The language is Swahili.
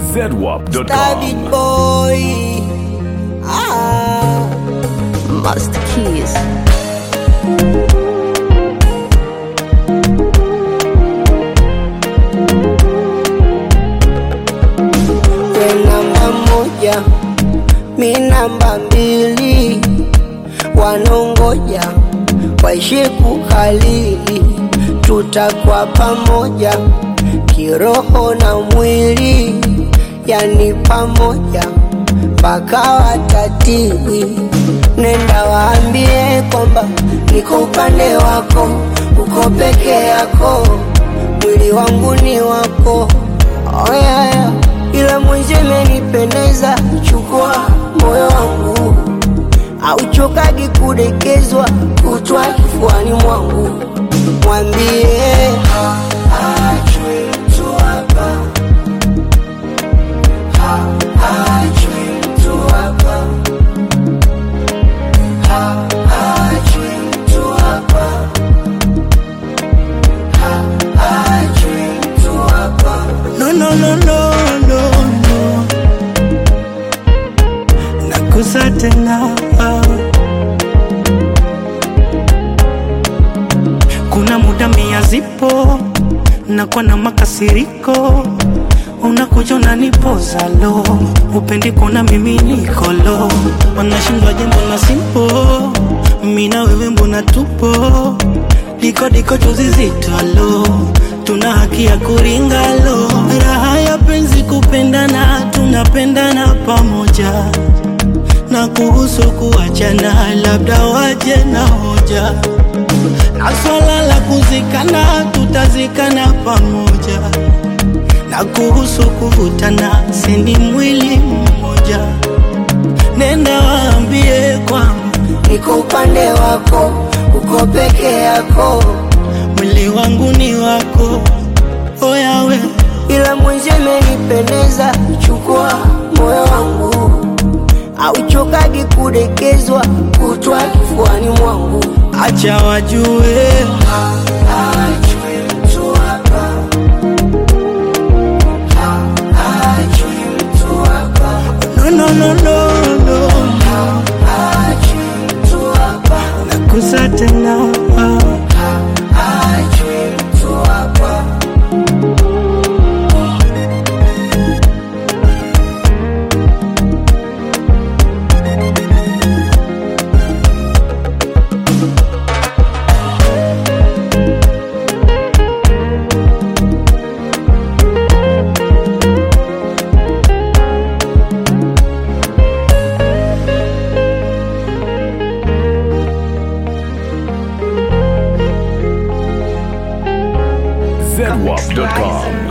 zedwap.com. David boy. Ah. Master Keys. We namba moja, mi namba mbili, wanongoja waishi kukalili, tutakuwa pamoja kiroho na mwili, yani pamoja mpaka watatili. Nenda waambie kwamba niko upande wako, uko peke yako, mwili wangu ni wako. Oh yeah, yeah. Ila mwenzi imenipendeza, chukua moyo wangu, auchokagi kudekezwa, kutwa kifuani mwangu, mwambie haachwi mtu hapa, haachwi mtu hapa, haachwi mtu hapa, haachwi mtu hapa. No, no, no, no, no, no. Nakusa tena kuna muda mia zipo nakuwa na makasiriko unakuja unanipoza lo upendi kuona mimi niko lo wanashindwa jambo na simpo mina wewe mbona tupo diko diko juzi zito lo tuna haki ya kuringa lo raha ya penzi kupendana tunapendana pamoja na kuhusu kuachana labda waje na hoja na swala la kuzikana tutazikana pamoja na kuhusu kuvutana sini mwili mmoja nenda waambie kwamba niko upande wako, uko peke yako, mwili wangu ni wako oyawe ila mwenzi imenipendeza, chukua moyo wangu, auchokagi kudekezwa, kutwa kifuani mwangu. acha wajue Haachwi mtu hapa, haachwi mtu hapa, no, no, no, no, no. haachwi mtu hapa, nakusa tena haachwi mtu hapa. zedwap.com.